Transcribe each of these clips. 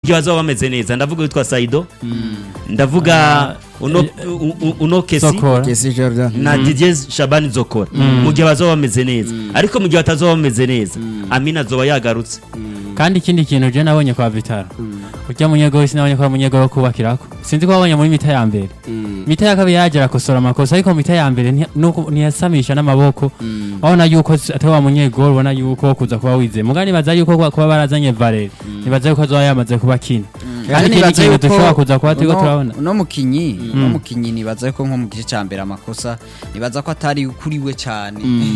gihe bazaba bameze neza ndavuga witwa Saido ndavuga uno u- u- uno kesi Sokora. Kesi Jordan na Didier Shabani Zokora mu gihe bazaba bameze neza ariko mu gihe batazaba bameze neza Amina azoba yagarutse kandi ikindi kintu je nabonye kwa Vitaro urya munyegoro sinabonye ko ari umunyegoro wo kubakirako sinzi ko wabonye muri mita ya mbere mita ya kabiri yaje arakosora amakosa ariko mita ya mbere ntiya- nuko ntiyasamisha n'amaboko wabona yuko s- atari wa munyegoro ubona yuko wo kuza kuba wizeye muga nibaza yuko kuba- kuba barazanye Valeri nibaza yuko azoba yamaze kuba kina kandi ikindi nibaza kintu yuko dushobora kuza kuba turiko uno- turabona uno mukinyi uno mukinyi nibaza yuko nko mu gice cya mbere amakosa nibaza ko atari kuri we cyane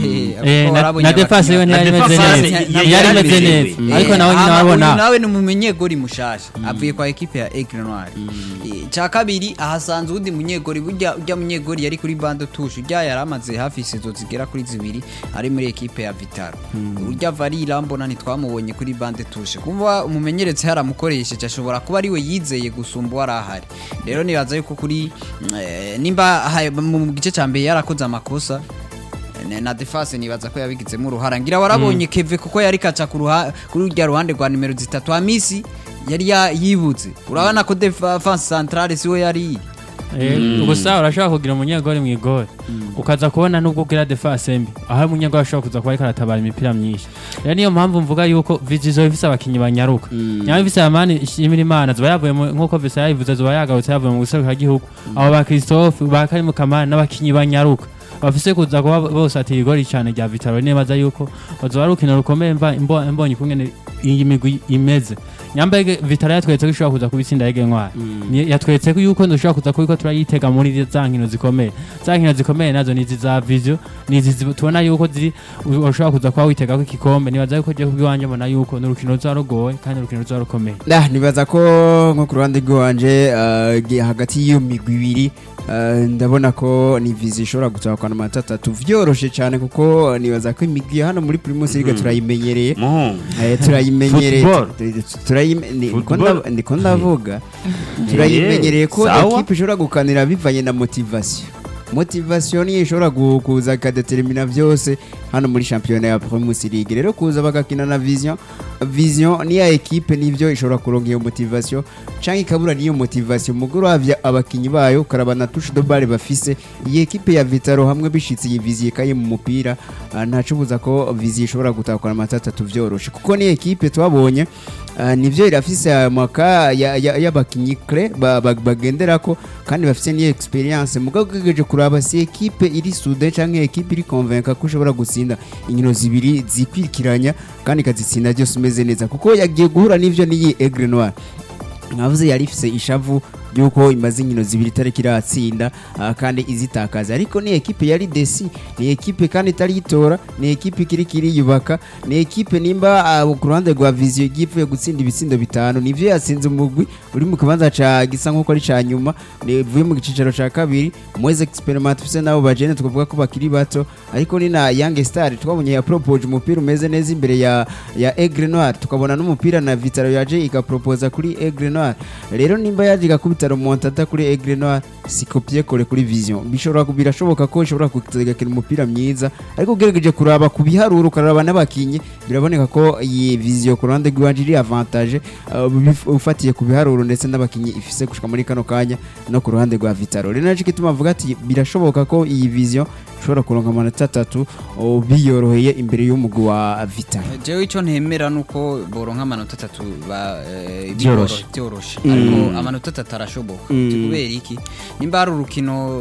Eh, na- na defense yiwe ntiyari Na imeze defense neza yari yari imeze imeze neza neza. ariko nawe nyine uyu wabona nawe ni umumenyegori mushasha avuye kwa ekipe ya Aigle Noir Eh, cya kabiri ahasanze uwundi munyegori burya ujya munyegori yari kuri bande tushe ujya yari amaze hafi sezo zigera kuri zibiri ari muri ekipe ya Vitaro urya Varira mbona ntitwamubonye kuri bande tushe kumva umumenyeretse haramukoresheje ashobora kuba ari we yizeye gusumba uwari ahari rero nibaza yuko kuri eh, nimba ha- mu gice cya mbere yarakoze amakosa Ne- na defense nibaza ko yabigizemo uruhara ngira warabonye keve kuko yari kaca ku ruha- kuri urya ruhande rwa nimero zitatu amisi yari ya- yibutse urabona ko defense centrale siwe yari iri Eh, gusa urashobora kugira umunyegori mu igori ukaza kubona nubwo ugira defense mbi aho umunyegori ashobora kuza kuba ariko aratabara imipira myinshi rero niyo mpamvu mvuga yuko vizizo ifise abakinyi banyaruka nyama ifise amani ishimira imana ziba yavuye mu- nk'uko visa yabivuze ziba yagarutse yavuye mu guseruka gihugu abo ba christophe ba karimu kamani n'abakinyi banyaruka bafise kuza kuba bose ati igori cyane rya vitaro nibaza yuko bazoba ari urukino rukomeye mba- mbo- mbonye ukungene iyi migwi imeze nyambege vitaro yatweretse ko ishobora kuza kubitsinda yege ntwari Ni- yatweretse ko yuko dushobora kuza kubiko turayitega muri za nkino zikomeye za nkino zikomeye nazo ni izi za vision ni izi zi- tubona yuko ziri u- ushobora kuza kuba witega ko igikombe nibaza yuko je kubwiwanje mbona yuko ni urukino ruzoba rugoye kandi urukino ruzoba rukomeye Nah, nibaza ko nko ku ruhande rw'iwanje uh, gi- hagati y'iyo migwi ibiri uh, ndabona ko ni vizi ishobora gutahukana amanota atatu vyoroshe cyane kuko nibaza ko imigwi ya hano muri primus league turayimenyereye muhungu Eh, turayimenyereye Football. tu- tu- turayime- ni- niko Football. nda- niko ndavuga turayimenyereye ko sawa. ekipe ishobora gukanira bivanye na motivation motivation niyo ishobora gu- kuza ikadetermina byose hano muri shampiyona ya Primus League rero kuza bagakina na vision vision niya ekipe nivyo ishobora kuronka iyo motivation canke ikabura niyo motivation mugoro havya abakinyi bayo ukaraba na touche de balle bafise iyi ekipe ya Vitaro hamwe bishitse iyi vision ikaye mu mupira ah, ntacubuza ko vision ishobora gutakura amanota atatu vyoroshe kuko ni ekipe twabonye ah, nivyo irafise amaka y'abakinyi cre ba- ba- bagenderako kandi bafise niyo experience mugabo ugejeje kuraba si ekipe iri sude canke ekipe iri convaincre ko ushobora gutsinda inkino zibiri zikwirikiranya kandi ikazitsinda byose umeze neza kuko yagiye guhura n'ivyo n'iyi Aigle Noir nkavuze yari ifise ishavu yuko imaze inkino zibiri itariki iratsinda ah, kandi izitakaza ariko ni ekipe yari desi ni ekipe kandi itari yitora ni ekipe ikiri kiriyubaka ni ekipe nimba ah, ku ruhande rwa viziyo igiye ivuye gutsinda ibitsindo bitanu nivyo yatsinze umugwi uri mu kibanza ca gisa nk'uko ari ca nyuma nivuye mu gicicaro ca kabiri mweze experiment tufise nabo bajene tukavuga ko bakiri bato ariko ni na young star twabonye ya propose umupira umeze neza imbere ya ya Aigle Noir tukabona n'umupira na Vitaro yaje igaproposa kuri Aigle Noir rero nimba yaje igakubita remontada kuri Aigle Noir si kopie kore kuri vision bishobora birashoboka ko ishobora kugakina umupira myiza ariko ugerageje kuraba ku biharuro ukaraba n'abakinyi biraboneka ko iyi vision ku ruhande rw'iwanje iri avantage uh, bif- ufatiye ku biharuro ndetse n'abakinyi ifise gushika muri kano kanya no ku ruhande rwa Vitaro rero naco gituma avuga ati birashoboka ko iyi vision ishobora kuronka amanota atatu uh, biyoroheye imbere y'umugwi wa Vitaro jewe icyo ntemera nuko boronka amanota atatu ba eh, Byoroshe. byoroshe Mm. ariko amanota atatu arashoboka Mm. kubera iki nimba hari urukino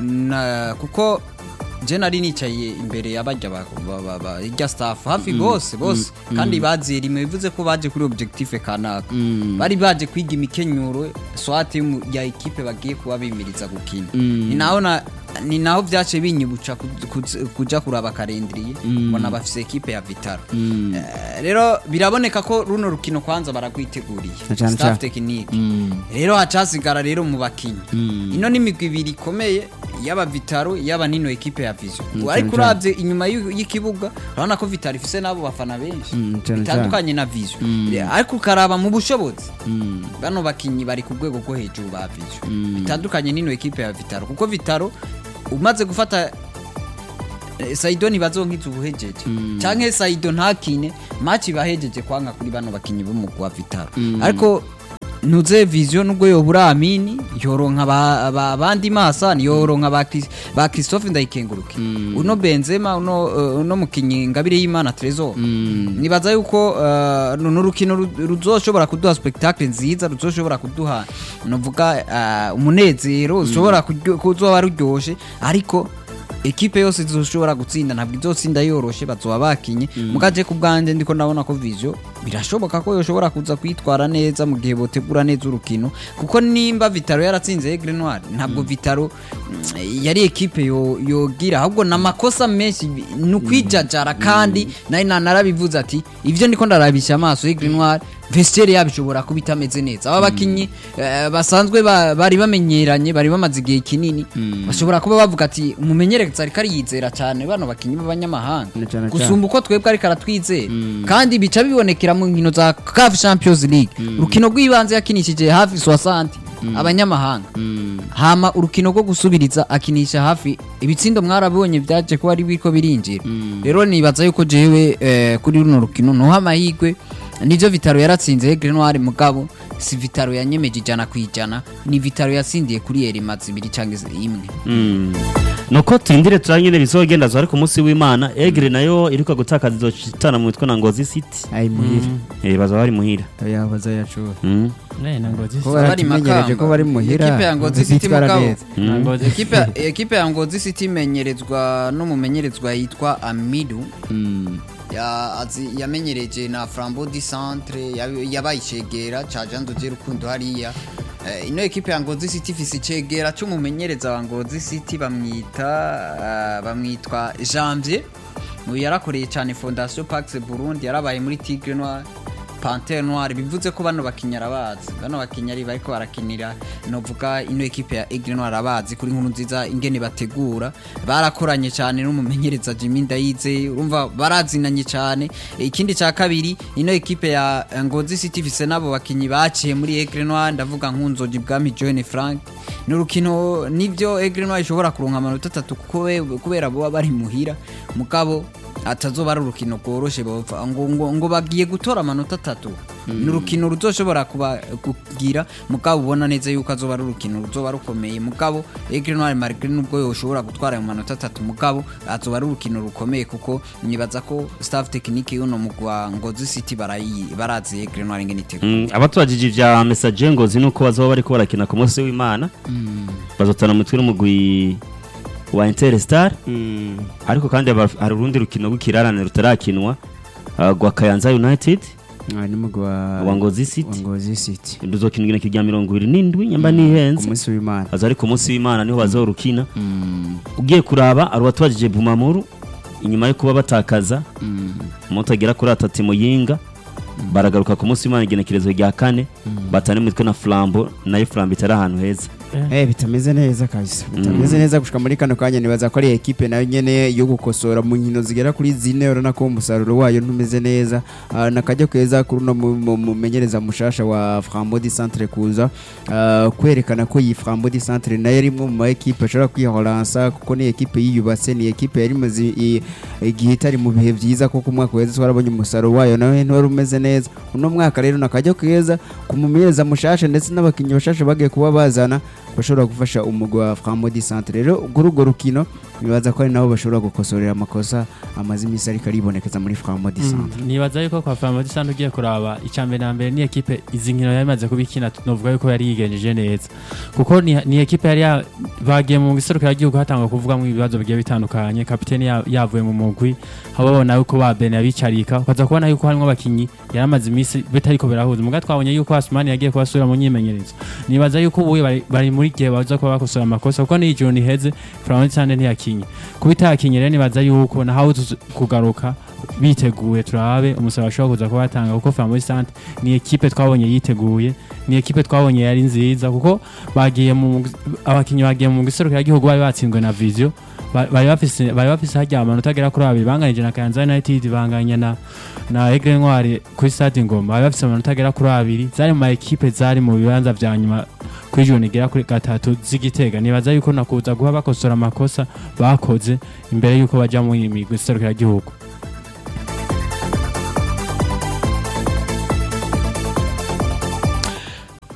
na kuko je nari nicaye imbere y'abajya ba ba- ba- ba- irya staff hafi bose bose kandi baziye rimwe bivuze ko baje kuri objectif kanaka bari baje kwiga imikenyuro swate y'umu- ya ekipe bagiye kuba bimiriza gukina ni naho na ni naho byace binyibuca ku- ku- kuja kuraba kalendriye mbona bafise ekipe ya Vitaro Eh, rero biraboneka ko runo rukino kwanza baragwiteguriye Na cane staff cane. tekinike rero hacasigara rero mu bakinyi ino n'imigwi ibiri ikomeye yaba Vitaro yaba nino ekipe ya Vision Mm, ariko cane cane. uravye inyuma y'u- y'ikibuga urabona ko Vitaro ifise nabo bafana benshi Mm, cane bitandukanye na Vision ariko ukaraba mu bushobozi bano bakinyi bari ku rwego rwo hejuru ba Vision bitandukanye nino ekipe ya Vitaro kuko Vitaro umaze gufata eh, Saido ntibazonkiza ubuhejeje canke Saido ntakine match bahejeje kwanga kuri bano bakinyi b'umugwi wa Vitaro ariko nuze vision nubwo yobura amini yoronka ba- ba- abandi masani yoronka ba Chris- ba Christophe ndayikenguruke uno Benzema uno uh, uno mukinyi ngabire y'Imana Trezor nibaza yuko uh, runo rukino ru- ruzoshobora kuduha spectacle nziza ruzoshobora kuduha novuga uh, umunezero ushobora kuryo- kuzoba ruryoshe ariko ekipe yose zizoshobora gutsinda ntabwo izotsinda yoroshe bazoba bakinye mugaje ku bwanjye ndiko ndabona ko Vision birashoboka ko yoshobora kuza kwitwara neza mu gihe botegura neza urukino kuko nimba Vitaro yaratsinze Aigle Noir ntabwo Vitaro mm, yari ekipe yo- yogira ahubwo namakosa menshi ni ukwijajara kandi nari na- narabivuze ati ivyo ndiko ndarabisha amaso Aigle Noir vestiaire yabo ishobora kuba itameze neza aba bakinyi eh, basanzwe ba- bari bamenyeranye bari bamaze igihe kinini bashobora kuba bavuga ati umumenyereza ariko ariyizera cyane bano bakinyi b'abanyamahanga Na cane cane. gusumba uko twebwe ariko aratwizera kandi bica bibonekera mu nkino za CAF Champions League urukino rw'ibanze yakinishije hafi 60 abanyamahanga hama urukino rwo gusubiriza akinisha hafi ibitsindo mwarabonye byaje ko ari biko birinjira rero nibaza yuko jewe eh, kuri runo rukino nuha amahirwe nivyo Vitaro yaratsinze Aigle Noir mugabo si Vitaro yanyemeje ijana ku ijana ni Vitaro yatsindiye kuri Erimazi ibiri cyangwa imwe Mm. nuko turindire turanyene bizogenda zo ariko umunsi w'imana egre nayo iriko gutakaza izocitana mu mitwe na ngozi city ayi muhira eh bazaba bari muhira oya bazayacura Mm. Ne, na Ngozi ko City. bari baratumenyereje Makamba. ko bari muhira Ekipe ya Ngozi City bazitwara mugabo. neza. Na Ngozi City. ekipe ekipe ya Ngozi City imenyerezwa n'umumenyerezwa yitwa Amidu Mm. ya azi yamenyereje na Flambeau du Centre yab- yabaye icegera ca Jean de Rukundo hariya Eh, ino ekipe ya Ngozi City ifise icegera c'umumenyereza wa Ngozi City bamwita ah, bamwitwa Janvier uyu yarakoreye cyane Fondation Pax Burundi yarabaye muri Tigre Noir Panthère Noire bivuze ko bano bakinnyi arabazi bano bakinnyi ari bariko barakinira novuga ino ekipe ya Aigle Noire arabazi kuri nkuru nziza ingene bategura barakoranye cyane n'umumenyereza Jimmy Ndayize urumva barazinanye cyane ikindi cya kabiri ino ekipe ya Ngozi City ifise nabo bakinnyi baciye muri Aigle Noire ndavuga nk'unzoji bwami John Frank ni urukino nivyo Aigle Noire ishobora kuronka amanota atatu kuko we- kubera bo bari muhira mugabo atazoba ari urukino rworoshe bopfa ngo, ngo, ngo bagiye gutora amanota atatu ni urukino ruzoshobora kuba kugira mugabo ubona neza yuko azoba ari urukino ruzoba rukomeye mugabo Aigle Noire malgré nubwo yoshobora gutwara ayo manota atatu mugabo azoba ari urukino rukomeye kuko nibaza ko staff technique y'uno mugwa Ngozi City barayi barazi Aigle Noire ingene itegura Mm, abatubajije ivya message ngozi nuko bazoba bariko barakina ku munsi w'imana bazotana mu mitwe n'umugwi wa Interstar Mm. ariko kandi haba- hari urundi rukino rw'ikirarane rutarakinwa uh, rwa Kayanza United Ah, ni mugwi wa wa Ngozi wa City Ngozi City ruzokinwa igenekerezo rya mirongo ibiri n'indwi nyamba ku nihenze munsi w'Imana aza ari ku munsi w'imana niho bazorukina Mm. ugiye kuraba ari uwatubajije Bumamuru inyuma yo kuba batakaza Mm. umunsi agera kuri atatu muyinga baragaruka ku munsi w'imana igenekerezo rya kane batana imitwe na flambo nayo flambo itari ahantu heza Eh bitameze neza kabisa bitameze neza gushika muri kano kanya nibaza ko ari ekipe nayo nyene yo gukosora mu nkino zigera kuri zine urabona ko umusaruro wayo ntumeze neza Ah, nakajya keza kuri uno mu- mu- mumenyereza mushasha wa Frambo di Centre kuza ah, kwerekana ko iyi Frambo di Centre nayo ari imwe mu ma ekipe ashobora kwihoransa kuko ni ekipe yiyubatse ni ekipe yari imaze i- igihe itari mu bihe byiza kuko umwaka weze twarabonye umusaruro wayo nawe ntiwari umeze neza uno mwaka rero nakajya keza ku mumenyereza mushasha ndetse n'abakinnyi bashasha bagiye kuba bazana bashobora gufasha umugwi wa Frambo di Centre rero kuri urwo rukino nibaza ko ari nabo bashobora gukosorera amakosa amaze iminsi ariko aribonekeza muri Frambo di Centre nibaza yuko kwa Flambeau du Centre ugiye kuraba icambere na mbere ni ekipe izi nkino yari imaze kubikina tunovuga yuko yari yigenjeje neza kuko ni, ni ekipe yari ya- bagiye mu giserukira gihugu hatangwa kuvugamo ibibazo bigiye bitandukanye kapiteni ya- yavuye mu mugwi haba babona yuko ba Ben yabicarika ukaza kubona yuko harimo abakinyi yari amaze iminsi bitariko birahuza muga twabonye yuko Asmani yagiye kubasubira mu nyimenyerezo nibaza yuko ubu bari, bari muri gihe baza kuba bakosora amakosa kuko n'iyi joro niheze Flambeau du Centre ntiyakinye kuba itakinye rero nibaza yuko nahawe kugaruka biteguye turabe umusaruro bashobora kuza kuba batanga kuko Flambeau du Centre ni ekipe twabonye yiteguye ni ekipe twabonye yari nziza kuko bagiye mu abakinnyi bagiye mu giserukira gihugu bari batsinzwe na Visio Ba- bari bafise bari bafise hajya amanota agera kuri abiri banganije na Kayanza United banganya na na Aigle Noire kuri Stade Ngoma bari bafise amanota agera kuri abiri zari mu ma ekipe zari mu bibanza vya nyuma kuri jone igera kuri gatatu z'igitega nibaza yuko nakuza guha bakosora amakosa bakoze imbere yuko baja mu migwi iserukira gihugu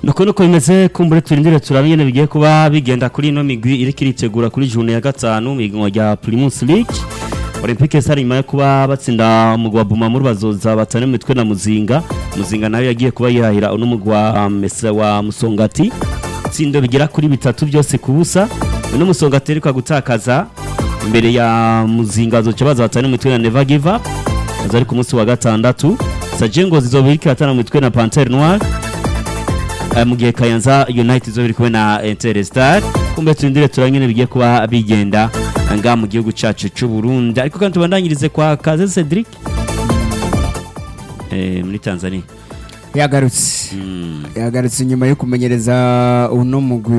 nuko nuko bimeze kumbure turindire turabe nyene bigiye kuba bigenda kuri ino migwi iriko iritegura kuri june ya gatanu miganwa rya primus league olympique star nyuma yo kuba batsinda umugwi wa bumamuru bazoza batane mu mitwe na muzinga muzinga nayo yagiye kuba yihahira uno mugwi wa mesa wa musongati itsindo bigera kuri bitatu byose ku busa uno musongati ariko gutakaza imbere ya muzinga bazoca baza batane mu mitwe na never give up baza ari ku munsi wa gatandatu sajengo zizoba iriko iratana mu mitwe na pantere noir Eh, mu gihe kayanza united zo biri kumwe na interstar kumbe turindire turanyene bigiye kuba bigenda nga mu gihugu cacu c'u Burundi ariko kandi tubandanyirize kwa Kaze Cedric eh, muri Tanzania yagarutse Mm. yagarutse nyuma yo kumenyereza uno mugwi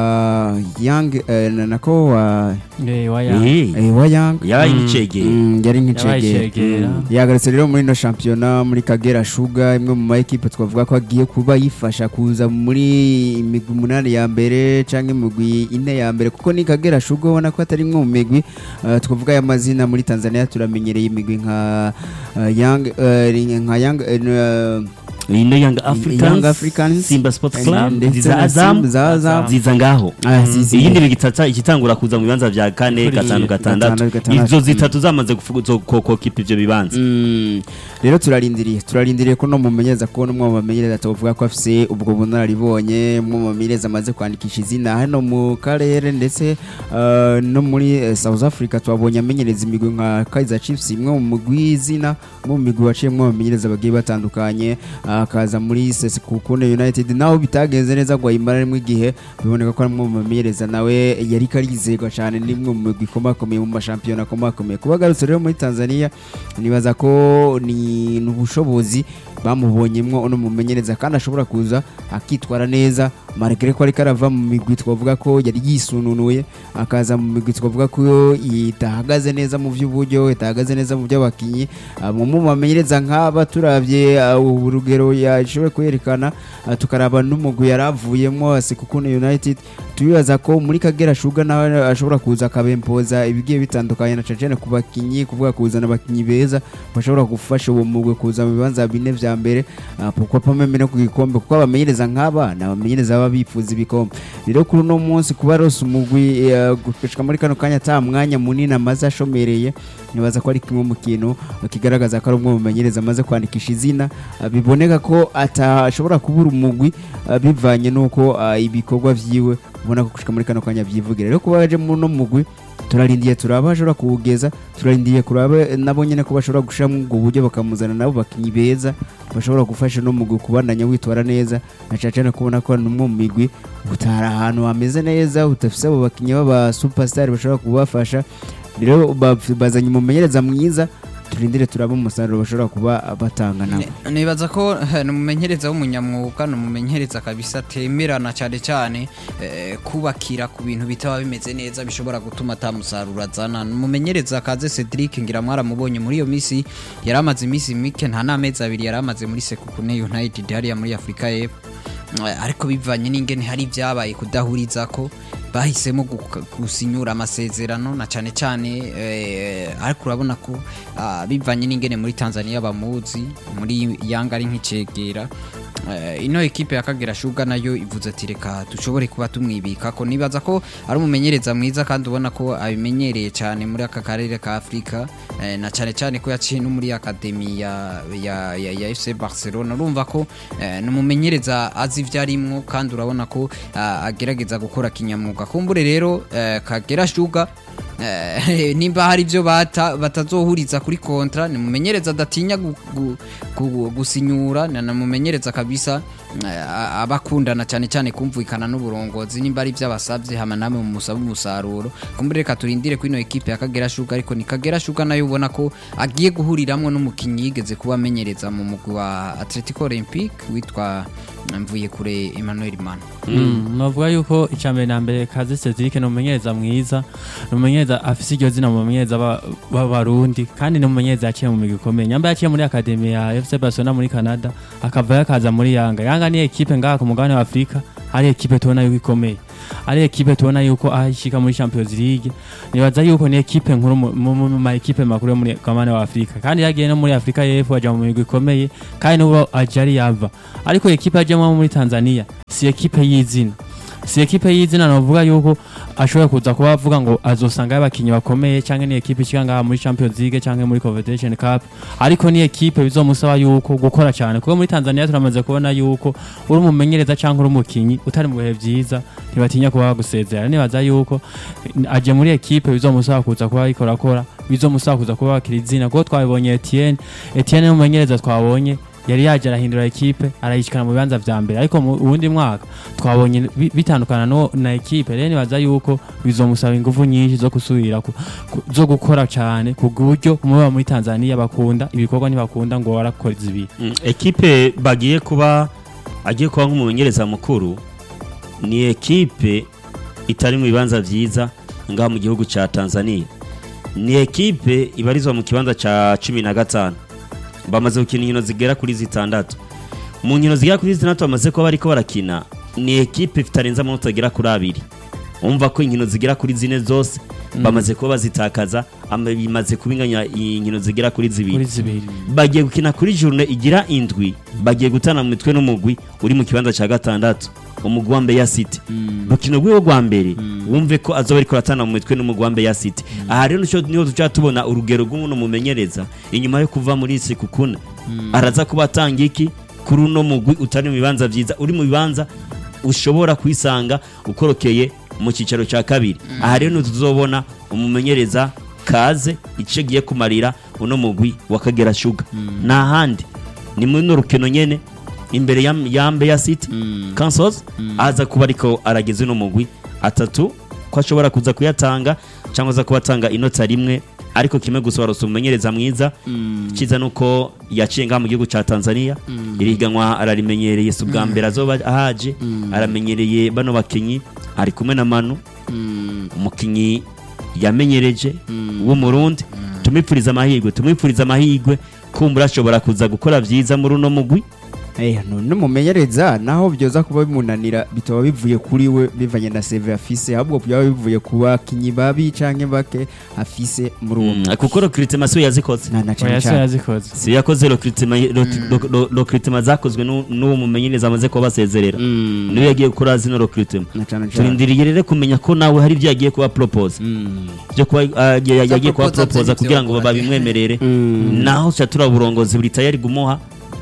wa Young eh, na- nako wa Eh, waya Eh, eh, wa Young yabaye Mm. nk'icegera Mm, yari yabaye nk'icegera icegera yagarutse rero muri ino shampiyona muri Kagera Sugar imwe mu ma equipe twavuga ko agiye kuba yifasha kuza muri imigwi umunani ya mbere canke imigwi ine ya mbere kuko ni Kagera Sugar ubona ko atari imwe mu migwi eh, twavuga y'amazina muri Tanzania turamenyereye imigwi nka eh, Young eh, nka Young eh, eh, ino Young Africans, Young Africans, Simba Sports eh, Club ndetse ziza na Azam Simba za Azam. ziza ngaho Ah, zizi. iyindi bigitata ikitangura kuza mu bibanza vya kane Kuri- gatanu gatandatu gatandatu, gatandatu. izo zitatu zamaze kukokipa ivyo bibanza Mm. rero turarindiriye turarindiriye ko no mumenyereza ko n'umwe mu bamenyereza tuvuga ko afise ubwo bunararibonye umwe mu bamenyereza amaze kwandikisha izina hano mu karere ndetse uh, no muri eh, South Africa twabonye amenyereza imigwi nka Kaizer Chiefs imwe mu migwi y'izina umwe mu migwi waciye mu bamenyereza bagiye batandukanye ah, akaza muri Sekukune United naho bitagenze neza ngo ayimara rimwe igihe biboneka ko ari umwe mu bamenyereza nawe yari karizerwa cyane n'imwe mu migwi ikomakomeye mu mashampiyona akomakomeye kuba agarutse rero muri Tanzania nibaza ko ni ubushobozi bamubonyemwo uno mumenyereza kandi ashobora kuza akitwara neza marigare ko ariko arava mu migwi twavuga ko yari yisununuye akaza mu migwi twavuga ko itahagaze neza mu by'uburyo itahagaze neza mu by'abakinnyi Ah, mu mu bamenyereza nk'aba turabye ah, urugero yashoboye kwerekana ah, tukaraba n'umugwi yari avuyemo Sekukune United tubibaza ko muri Kagera Sugar nawe ashobora kuza akabempoza ibigiye bitandukanye na cacene ku bakinnyi kuvuga kuzana abakinnyi beza bashobora gufasha uwo mugwi kuza mu bibanza bine vya mbere ah, pourquoi pas même no ku gikombe kuko abamenyereza nk'aba ni abamenyereza baba bifuza ibikombe rero kuri uno munsi kuba rose umugwi eh, gushika muri kano kanya ata mwanya munini amaze ashomereye nibaza ko ari kimwe mu kintu kigaragaza ko ari umwe mu bamenyereza amaze kwandikisha izina ah, biboneka ko atashobora kubura umugwi ah, bivanye n'uko ah, ibikorwa vyiwe ubona ko gushika muri kano kanya vyivugira rero kuba yaje muri uno mugwi turarindiye turaba bashobora kuwugeza turarindiye kuraba nabo nyene ko bashobora gushiramo ubwo buryo bakamuzana nabo bakinyi beza bashobora gufasha no mugwi kubandanya witwara neza na cane cane kubona ko ni umwe mu migwi utari ahantu hameze neza udafise abo bakinyi b'aba superstar bashobora kubafasha rero ba- bazanye umumenyereza mwiza turindire turaba umusaruro bashobora kuba batanga nabo Ni- nibaza ko eh, ni umumenyereza w'umunyamwuga ni umumenyereza kabisa atemerana cyane cyane eh, kubakira ku bintu bitaba bimeze neza bishobora gutuma atamusaruro azana ni umumenyereza kaze Cedric ngira mwaramubonye muri iyo minsi yari amaze iminsi mike nta n'amezi abiri yari amaze muri Sekukune United hariya muri Afurika y'Epfo Eh, ariko bivanye n'ingene hari ibyabaye kudahuriza ko bahisemo gu- gusinyura amasezerano na cyane cyane eh, ariko urabona ko ah, bivanye n'ingene muri Tanzania bamuzi muri Yanga ari nk'icegera Eh, ino ekipe ya Kagera Sugar nayo ivuze ati reka dushobore kuba tumwibika ko nibaza ko ari umumenyereza mwiza kandi ubona ko abimenyereye cyane muri aka karere ka Afurika eh, na cyane cyane ko yaciye no muri akademi ya, ya, ya, ya FC Barcelona urumva ko eh, ni umumenyereza azi ibyo arimwo kandi urabona ko ah, agerageza gukora kinyamwuga kumbure rero eh, Kagera Sugar Eh, nimba hari ibyo bata batazohuriza kuri kontra ni mumenyereza adatinya gu- gu- gu- gusinyura na namumenyereza kabisa eh, a- abakundana cyane cyane kumvikana n'uburongozi nimba ari ibyo abasabye hama namwe mumusaba umusaruro kumbure reka turindire kuri ino ekipe ya Kagera Sugar ariko ni Kagera Sugar nayo ubona ko agiye guhuriramwo n'umukinnyi yigeze kuba amenyereza mu mugwi wa Atletico Olympique witwa mvuye kure Emmanuel Mana Mm, novuga yuko icambere na mbere kazi Cedric ni umumenyereza mwiza ni umumenyereza afise iryo zina mu bamenyereza ba- b'abarundi kandi ni umumenyereza yaciye mu migwi ikomeye nyamba yaciye muri akademi ya FC Barcelona muri Canada akavayo akaza muri Yanga Yanga ni ekipe ngaha ku mugabane wa Afrika ari ekipe tubona yuko ikomeye ari ekipe tubona yuko ahishika muri Champions League nibaza yuko ni ekipe nkuru mu- mu mu ma ekipe makuru yo muri mugabane wa Afrika kandi yagiye no muri Afrika y'Epfo aja mu migwi ikomeye kandi n'ubu aje ari yava ariko ekipe ajemo muri Tanzania si ekipe y'izina si ekipe y'izina navuga yuko ashobora kuza kuba avuga ngo azosanga abakinnyi bakomeye cyangwa ni ekipe ishika ngaha muri Champions League cyangwa muri Confederation Cup ariko ni ekipe bizomusaba yuko gukora cyane kuko muri Tanzania turamaze kubona yuko uri umumenyereza cyangwa uri umukinnyi utari mu bihe byiza ntibatinya kuba bagusezera nibaza yuko aje muri ekipe bizomusaba kuza kuba yikorakora bizomusaba kuza kuba bakira izina kuko twabibonye Etienne Etienne n'umumenyereza twabonye yari yaje arahindura ekipe arayishikana mu bibanza vya mbere ariko mu wundi mwaka twabonye bi- bitandukana no na ekipe rero nibaza yuko bizomusaba ingufu nyinshi zo gusubira ku- ku- zo gukora cyane ku buryo umuba muri Tanzania bakunda ibikorwa ntibakunda ngo warakora izibi Mm, ekipe bagiye kuba agiye kuba nk'umumenyereza mukuru ni ekipe itari mu bibanza byiza ngaha mu gihugu cya Tanzania ni ekipe ibarizwa mu kibanza cya cumi na gatanu bamaze gukina inkino zigera kuri zitandatu mu nkino zigera kuri zitandatu bamaze kuba bariko barakina ni ekipe itarenze amanota agera kuri abiri umva ko inkino zigera kuri zine zose bamaze kuba bazitakaza ama- bimaze kubinganya inkino zigera kuri zibiri kuri zibiri bagiye gukina kuri journée igira indwi bagiye gutana mu mitwe n'umugwi uri mu kibanza cya gatandatu umugwi wa Mbeya City rukino rwiwe rwa mbere wumve ko azoba ariko aratana mu mitwe n'umugwi wa Mbeya City aha rero nico niho duca tubona urugero rw'umuntu mumenyereza inyuma yo kuva muri isi kukuna araza kuba atanga iki kuri uno mugwi utari mu bibanza byiza uri mu bibanza ushobora kwisanga ukorokeye mu cyicaro cya kabiri aha rero tuzobona umumenyereza kaze icyo agiye kumarira uno mugwi wa kagera shuga nta handi ni muri no rukino nyene imbere ya, ya Mbeya City Councils aza kuba ariko arageze uno mugwi atatu ko ashobora kuza kuyatanga cyangwa aza kuba atanga inota rimwe ariko kimwe gusa warose umumenyereza mwiza cyiza nuko yaciye ngaha mu gihugu cya Tanzania iri higanwa ararimenyereye si ubwa mbere azoba ahaje aramenyereye bano bakinyi ari kumwe na Manu umukinyi yamenyereje w'umurundi tumwipfuriza amahirwe tumwipfuriza amahirwe kumbura ashobora kuza gukora byiza muri uno mugwi Eh, none umumenyereza naho byoza kuba bimunanira bitaba bivuye kuri we bivanye na save afise ahubwo byaba bivuye ku bakinyi babi canke bake afise muri uwo Mm, kuko recruitment siwe yazikoze na na cane oya so cane yazikoze si yakoze recruitment ro- ro- recruitment zakozwe n'u- n'uwo mumenyereza amaze kuba basezerera Mm, niwe yagiye gukora zino recruitment na cane cane turindiriye rero kumenya ko nawe hari ibyo yagiye kuba propose Mm, byo kuba ah, ya- ya- yagiye kuba proposa proposa by'ibyo kugira ngo gukora. babimwemerere mm. naho ca tura uburongozi buri tayari gumuha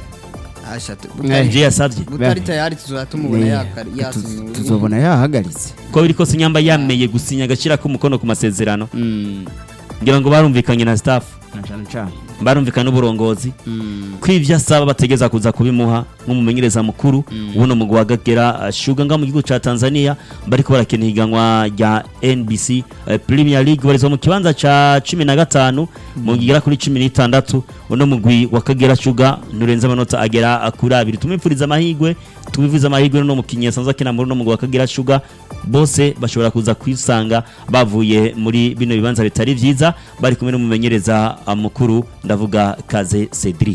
Asha, tu- Eh. butari- ibyo yasabye butari tayari tuzaba tumubona Ne, yakari- tuz- yasinye tuzobona yahagaritse ko biri kose nyamba yameye gusinya agacira k'umukono ku masezerano Mm, ngira ngo barumvikanye na staff na cane cane barumvikana n'uburongozi Mm, ko ibyo asaba bategeza kuza kubimuha nk'umumenyereza mukuru ubuno mugwi wa Gagera Sugar nga mu gihugu ca Tanzania bariko barakina higanwa rya NBC eh, Premier League barizwa mu kibanza ca 15 mu gigera kuri 16 uno mugwi wa Kagera Sugar nurenza amanota agera kuri abiri tumwipfuriza amahigwe tubivuze amahigwe no mukinyi asanzwe akina muri uno mugwi wa Kagera Sugar bose bashobora kuza kwisanga bavuye muri bino bibanza bitari vyiza bari kumwe n'umumenyereza ah, mukuru ndavuga Kaze Cedric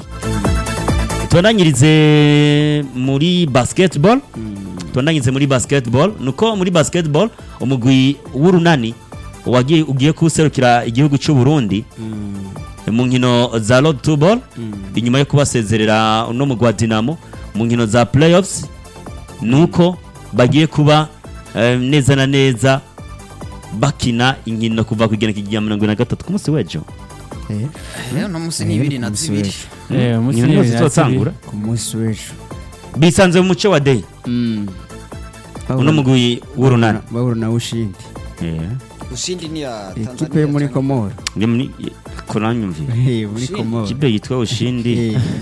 tubandanyirize muri basketball tubandanyirize muri basketball nuko muri basketball umugwi w'urunani wagiye ugiye kuserukira igihugu cy'u Burundi mu nkino za road to ball inyuma yo kubasezerera no mugwi wa Dinamo mu nkino za playoffs nuko bagiye kuba eh, neza na neza bakina inkino kuva ku igenekerezo rya mirongo ine na gatatu ku munsi w'ejo eh, rero no munsi ni ibiri na ku munsi zibiri w'ejo. eh umunsi Inkino w'ibiri na zizotangura zibiri. ku munsi w'ejo bisanze mu muco wa day Mm. uno mugwi w'urunani bahura na ushindi ushindi ni ya ekipe yo muri komoro ni muri koranyumvira Eh, muri komoro kipe yitwa ushindi Eh.